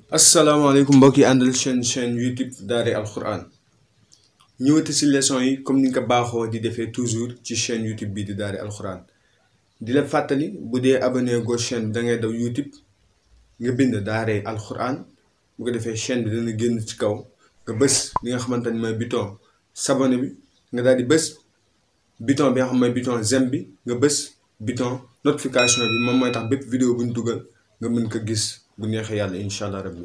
asalaamaaleykum mbokk yi àndal chaîne chaîne YouTube Daaray Alxuraan ñëwati si leçon yi comme ni nga ko baaxoo di defee toujours ci chaîne YouTube bii di Daaray Alxuraan di la fàttali bu dee abonné go chaîne da ngay daw YouTube nga bind Daaray Alxuraan bu ko defee chaîne bi dana génn ci kaw nga bës li nga xamante ni mooy bouton s'abonner bi nga daal di bës bouton bi nga xam mooy bouton j'aime bi nga bës bouton notification bi moom mooy tax bépp vidéo bu ñu dugal nga mën ko gis bu neexee yàlla incha allah rabbi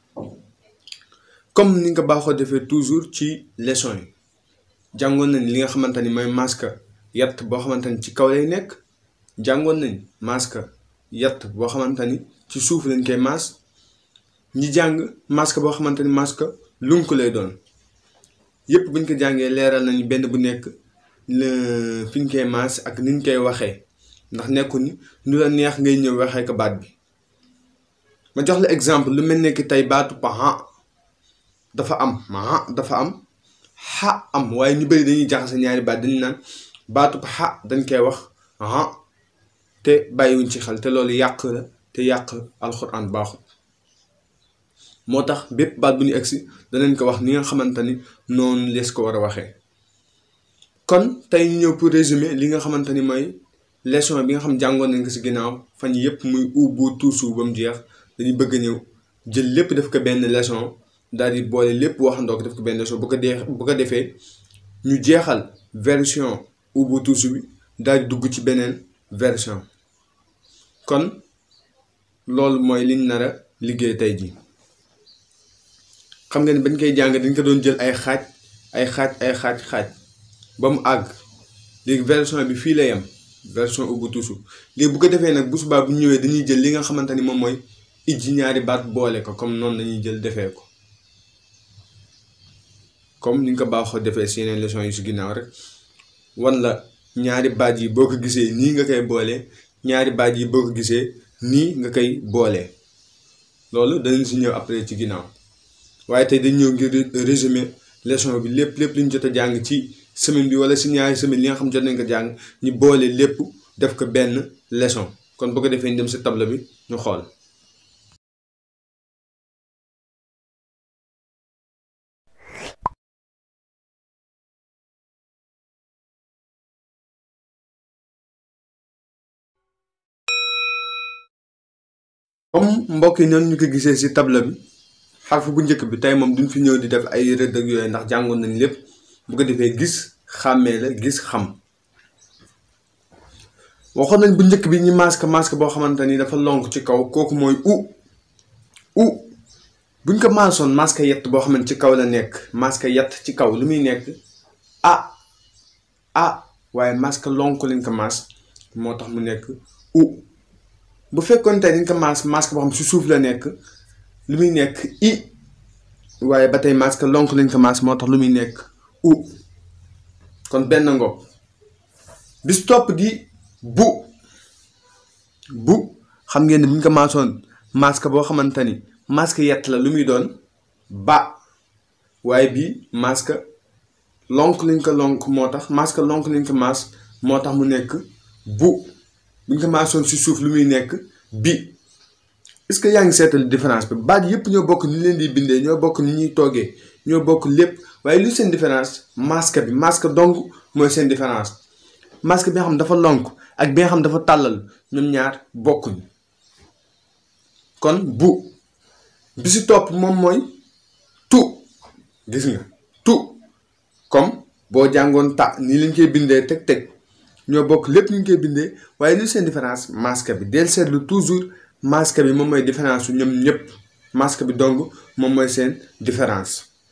comme ni nga baaxoo defee toujours ci leçon yi jàngoon nañ li nga xamante ni mooy masque yatt boo xamante ni ci kaw lay nekk jàngoon nañ masque yatt boo xamante ni ci suuf lañ koy maas ñi jàng masque boo xamante ni masque lunk lay doon yépp buñ ko jàngee leeral nañu benn bu nekk fi ñu koy maas ak ni ñu koy waxee ndax nekku ni nu la neex ngay ñëw waxee ko baat bi ma jox la exemple lu mel ne ki tey baatu paha dafa am maha dafa am xa am waaye ñu bëri dañuy jaxase ñaari baat dañu naan baatu xa dañ koy wax ha te bàyyiwuñ ci xel te loolu yàq la te yàq alxuraan baaxut moo tax bépp baat bu ñu egsi danañ ko wax ni nga xamante ni noonu lees ko war a waxee kon tey ñu ñëw pour résumer li nga xamante ni mooy leçon bi nga xam jàngoon nañ ko si ginnaaw fan yépp muy ubbu tuusu ba mu jeex dañuy bëgg a ñëw jël lépp def ko benn leçon daal di boole lépp waxandoo ko def ko benn leçon bu ko dee bu ko defee ñu jeexal version Ubuntu bi daal di dugg ci beneen version kon loolu mooy liñ nar a liggéey tey ji xam nga ni bañ koy jàng dañ ko doon jël ay xaaj ay xaaj ay xaaj xaaj ba mu àgg léegi version bi fii la yem version Ubuntu léegi bu ko defee nag bu subaa bu ñëwee dañuy jël li nga xamante ni moom mooy ijji ñaari baat boole ko comme noonu lañuy jël defee ko comme ni nga ko baaxoo defee si yeneen leçon yi si ginnaaw rek wan la ñaari baat yi boo ko gisee nii nga koy boole ñaari baat yi boo ko gisee nii nga koy boole loolu danañ si ñëw après ci ginnaaw waaye tey dañ ñëw ngir résumé leçon bi lépp lépp li ñu jot a jàng ci semaine bi wala si ñaari semaine li nga xam jot nañ ko jàng ñu boole lépp def ko benn leçon kon boo ko defee ñu dem si table bi ñu xool. comme mbokk yi noonu ñu ko gisee ci table bi xarfu bu njëkk bi tey moom duñ fi ñëw di def ay rëdd ak yooyu ndax jàngoon nañ lépp bu ko defee gis xàmmee la gis xam waxoon nañ bu njëkk bi ñu masque masque boo xamante ni dafa lonk ci kaw kooku mooy u u buñ ko maasoon masque yett boo xamante ci kaw la nekk masque yett ci kaw lu muy nekk a a waaye masque lonk lañ ko maas moo tax mu nekk u bu fekkoon tey dañ ko maas masque boo xam si suuf la nekk lu muy nekk i waaye ba tey masque lonk lañ ko maas moo tax lu muy nekk u kon benn ngoog bis topp di bu bu xam ngeen ne bu ñu ko maasoon masque boo xamante ni masque yett la lu muy doon ba waaye bii masque lonk lañ ko lonk moo tax masque lonk lañ ko maas moo tax mu nekk bu bu ñu ko maasoon si suuf lu muy nekk bi est-ce que yaa ngi seetal différence bi baat yëpp ñoo bokk ni leen di bindee ñoo bokk ni ñuy toogee ñoo bokk lépp waaye lu seen différence masque bi masque dong mooy seen différence masque bi nga xam dafa lonk ak bi nga xam dafa tàllal ñoom ñaar bokkuñ kon bu bi si topp moom mooy tu gis nga tu comme boo jàngoon ta nii lañ koy bindee teg teg ñoo bokk lépp ñu ngi koy bindee waaye lu seen différence masque bi del seetlu toujours masque bi moom mooy différence su ñoom ñëpp masque bi dong moom mooy seen différence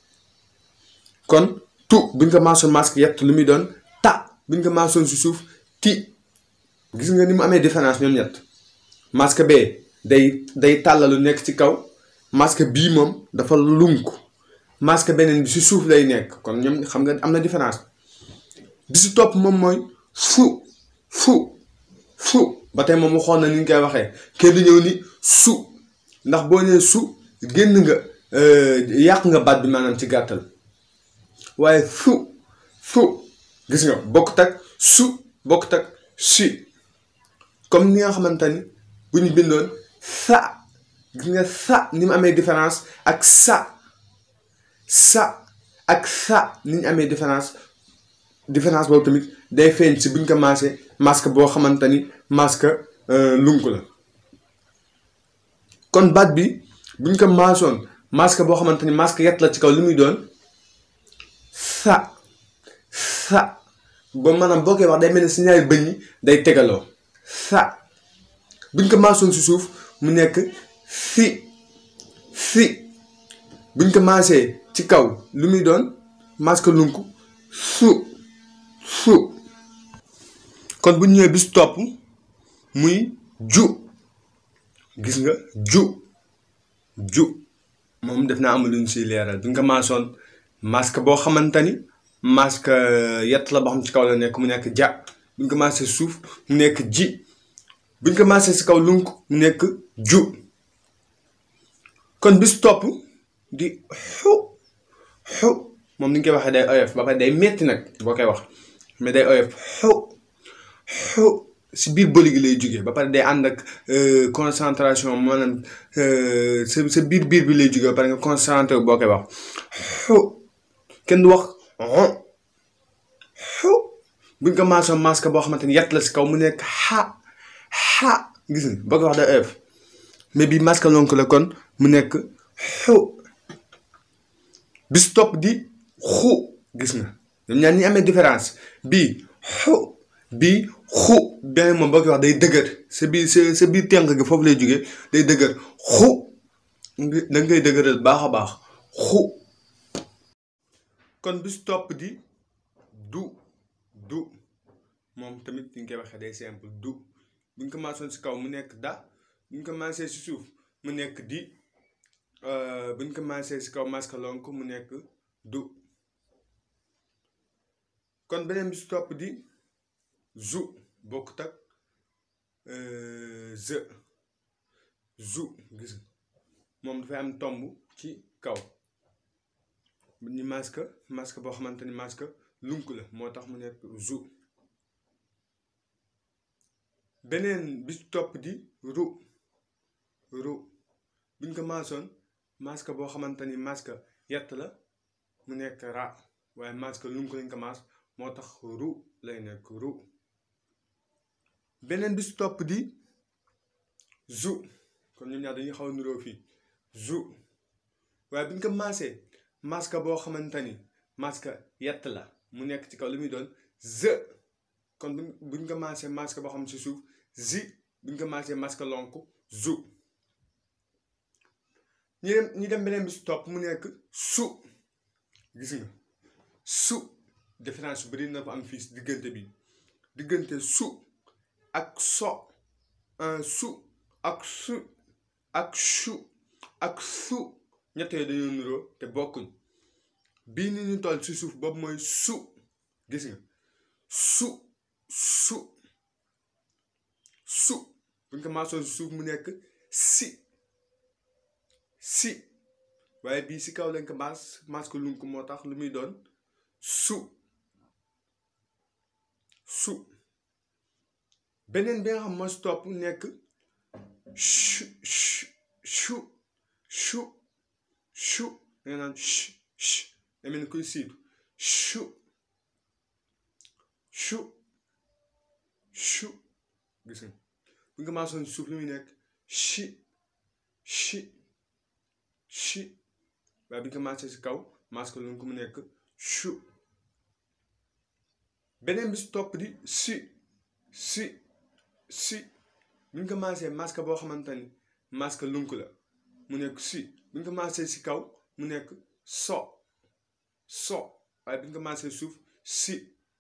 kon tu buñ ko maasoon masque yett lu muy doon ta buñ ko maasoon si suuf ti gis nga ni mu amee différence ñoom ñett masque bee day day tàllalu nekk ci kaw masque bii moom dafa lunk masque beneen bi si suuf lay nekk kon ñoom xam nga am na différence bi si topp moom mooy fu fu fu ba tey moom waxoon na ni ñu koy waxee kenn du ñëw ni su ndax boo nee su génn nga yàq nga baat bi maanaam ci gàttal waaye fu fu gis nga bokkut ak su bokkut ak si comme ni nga xamante ni bu ñu bindoon sa gis nga sa ni mu amee différence ak sa sa ak sa ni ñu amee différence différence boobu tamit day feeñ si buñ ko maasee masque boo xamante ni masque lunk la kon baat bi buñ ko maasoon masque boo xamante ni masque yett la ci kaw li muy doon sa sa ba maanaam boo koy wax day mel ni si ñaari bëñ yi day tegaloo sa buñ ko maasoon si suuf mu nekk si si buñ ko maasee ci kaw lu muy doon masque lunk su su kon bu ñëwee bis topp muy ju gis nga ju ju moom def naa amul lu ñu siy leeral buñ ko maasoon masque boo xamante ni masque yett la boo xam ci kaw la nekk mu nekk ja buñ ko maasee suuf mu nekk ji buñ ko maasee si kaw lunk mu nekk ju kon bis topp di xu xu moom ni ñu koy waxee day oyof ba pare day metti nag boo koy wax mais day oyof xu xu si biir bëli gi lay jógee ba pare day ànd ak concentration maanaam sa sa biir biir bi lay jógee ba pare nga concentré boo koy wax xu kenn du wax xu buñ ko maasoon masque boo xamante ni yett la si kaw mu nekk xa xa gis nga boo koy wax day oyof mais bii masque lonk la kon mu nekk xu bis topp di xu gis nga ñoom ñaar ñi amee différence bii xu bii xu beneen moom boo koy wax day dëgër sa biir sa sa biir tenk gi foofu lay jógee day dëgër xu da ngay dëgëral baax a baax xu kon bis topp di du du moom tamit ni ñu koy waxee day simple du buñ ko maasoon si kaw mu nekk da buñ ko maasee si suuf mu nekk di buñ ko maasee si kaw masque lonk mu nekk du kon beneen bi si topp di zu bokkut ak ze zu gis moom dafay am tomb ci kaw bu ñu masque masque boo xamante ni masque lunk la moo tax mu nekk zu beneen bi si topp di ru ru buñ ko maasoon masque boo xamante ni masque yett la mu nekk ra waaye masque lunk lañ ko maas moo tax ru lay nekk ru beneen bi si topp di zu kon ñoom ñaar dañuy xaw a niroo fii zu waaye buñ ko maasee masque boo xamante ni masque yett la mu nekk ci kaw li muy doon ze kon buñ buñ ko maasee masque boo xam si suuf zi buñ ko maasee masque lonk zu ñu dem ñu dem beneen bi si topp mu nekk su gis nga su différence bëri na ko am fii si diggante bi diggante su ak so su ak su ak su ak su ñett yooyu dañoo niroo te bokkuñ bii ni ñu toll si suuf boobu mooy su gis nga su su su buñ ko maasoon si suuf mu nekk si si waaye bii si kaw lañ ko maas maas ko lunk moo tax lu muy doon su su beneen bi nga xam moo si topp nekk chu chu chu chu da nga naan ch ch da mel ni kuy siitu chu chu chu gis nga bu nga maasoon suuf lu muy nekk chi chi chi waaye bi nga maasee si kaw maas ko lu ko mu nekk chu beneen bi si topp di si si si bu ñu ko maasee masque boo xamante ni masque lunk la mu nekk si bu ñu ko maasee si kaw mu nekk so so waaye bu ñu ko maasee suuf si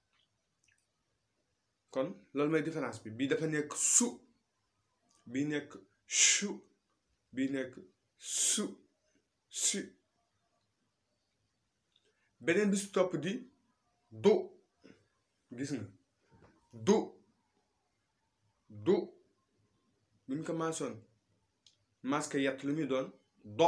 kon loolu mooy différence bi bii dafa nekk su bii nekk chu bii nekk su si beneen bi si topp di du gis nga du du bu ñu ko maasoon masque yett lu muy doon do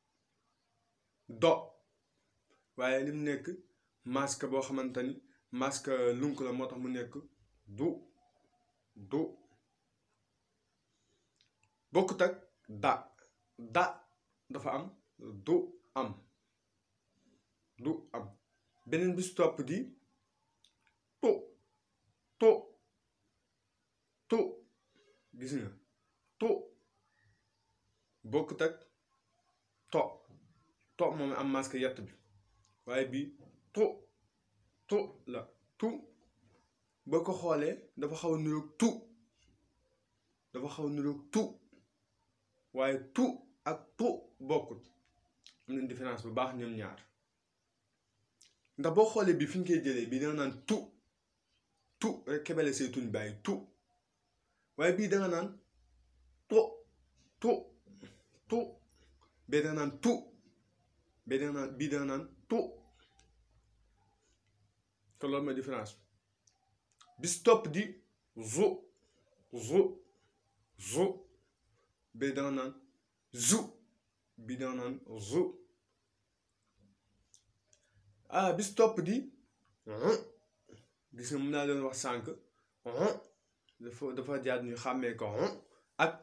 do waaye li mu nekk masque boo xamante ni masque lunk la moo tax mu nekk du du bokkut ak da da dafa am du am du am beneen bi si topp di tu tu tu gis nga tu bokkut ak to to moom am masque yett bi waaye bii tu tu la tu boo ko xoolee dafa xaw a niroog tu dafa xaw a niroog tu waaye tu ak tu bokkut am nañ différence bu baax ñoom ñaar ndax boo xoolee bi fi ñu koy jëlee bii danga naan tu tu rek kebele say tuñ bàyyi tu waaye bii danga naan tu tu tu bee danga naan tu bee danga naan bii danga naan tu te loolu mooy différence bis topp di zu zu zu bee danga naan zu bii danga naan zu ah bis topp di gis nga mun naa leen wax sànq dafa dafa jaar ñu xàmmee ko ak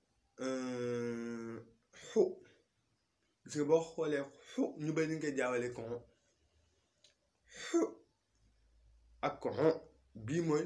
xu gis nga boo xoolee xu ñu bëri ñu koy jaawale ko xu ak ko bii mooy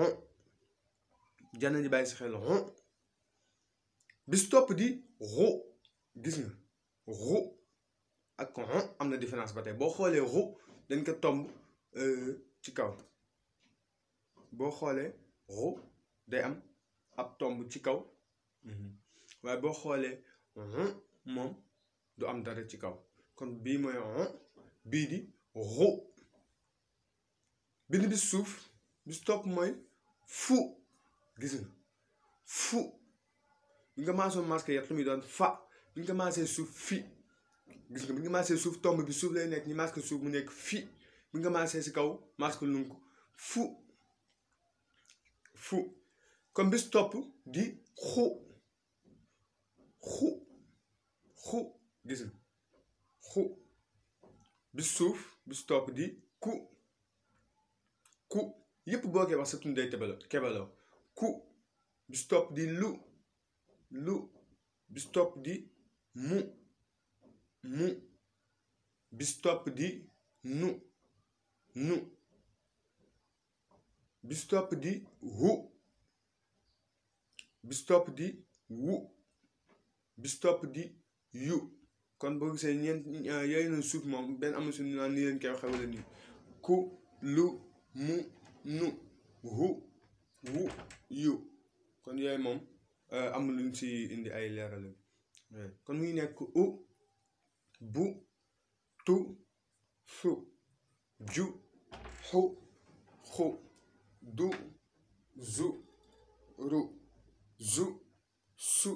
jana ji bàyyi si xel bis topp di ru gis nga ru ak ko am na différence ba tey boo xoolee ru dañ ko tomb ci kaw boo xoolee ru day am ab tomb ci kaw waaye boo xoolee moom du am dara ci kaw kon bii mooy bii di ru bind bi suuf bis topp mooy fu gis nga fu bi nga maasoo masque yet lu muy doon fa bi nga maasee suuf fi gis nga bi nga maasee suuf tomb bi suuf lay nekk ñi masque suuf mu nekk fi bi nga maasee si kaw masque lunk fu fu comme bis topp di xu xu xu gis nga xu bis suuf bis topp di ku ku yépp boo koy wax sa tund day tebalo kebaloo ku bis topp di lu lu bis topp di mu mu bis topp di nu nu bis topp di hu bis topp di wu bis topp di yu kon boo gisee ñeent yooyu na suuf moom benn amul suñu naan nii leen koy waxee wala nii ku lu mu nu hu wu yu kon yooyu moom amul luñ si indi ay leeral kon muy nekk u bu tu su ju xu xu du zu ru zu su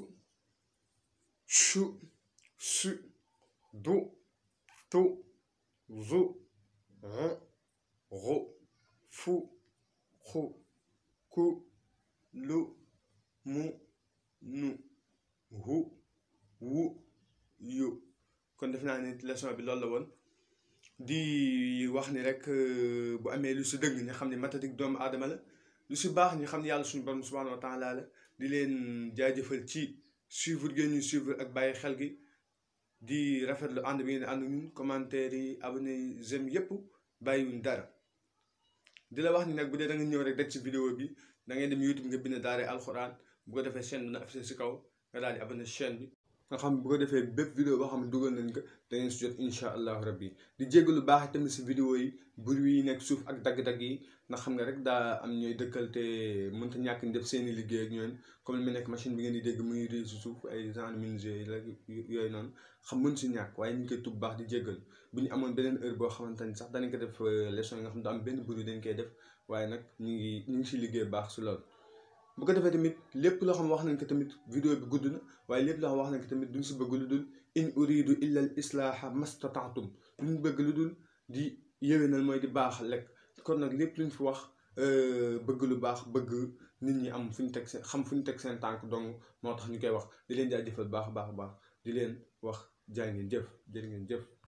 chu su du tu zu ru ru fu xu ku lu mu nu hu wu yu kon def naa ni leçon bi loolu la woon di wax ni rek bu amee lu si dëgg ñu xam ne matatik doomu aadama la lu si baax ñu xam ne yàlla suñu borom subhanahu wa taala la di leen jaajëfal ci suivre ngeen ñu suivre ak bàyyi xel gi di rafetlu ànd bi ngeen ànd ñun commentaire yi abonné yi j'aime yépp bàyyiwuñ dara di la wax ni nag bu dee da nga ñëw rek daj ci vidéo bi da ngay dem YouTube nga bind daara alxuraan bu ko defee chaîne bi na affiché si kaw nga daal di abonné chaîne bi nga xam bu ko defee bépp vidéo boo xam ne dugal nañ ko da ngeen si jot incha allahu rabbi di jéggalu baax tamit si vidéo yi bruit yi nekk suuf ak dagg-dagg yi ndax xam nga rek daa am ñooy dëkkal te mënta ñàkk ñu def seen i liggéey ak ñoom comme li mu nekk machine bi ngeen di dégg muy réer si suuf ay genre menuisier yi la yooyu noonu xam mën si ñàkk waaye ñu ngi koy tub baax di jéggal bu ñu amoon beneen heure boo xamante ni sax danañ ko def leçon yi nga xam ne du am benn bruit dañ koy def waaye nag ñu ngi ñu ngi si liggéey baax si loolu bu ko defee tamit lépp loo xam wax nañ ko tamit vidéo bi gudd na waaye lépp loo xam wax nañ ko tamit duñ si bëgg lu dul in uridu illa al islaaha mastataatum luñ bëgg lu dul di yéwénal mooy di baax lekk kon nag lépp luñ fi wax bëgg lu baax bëgg nit ñi am fu ñu teg seen xam fu ñu teg seen tànk dong moo tax ñu koy wax di leen jaajëfal baax baax baax di leen wax jaay ngeen jëf jërë ngeen jëf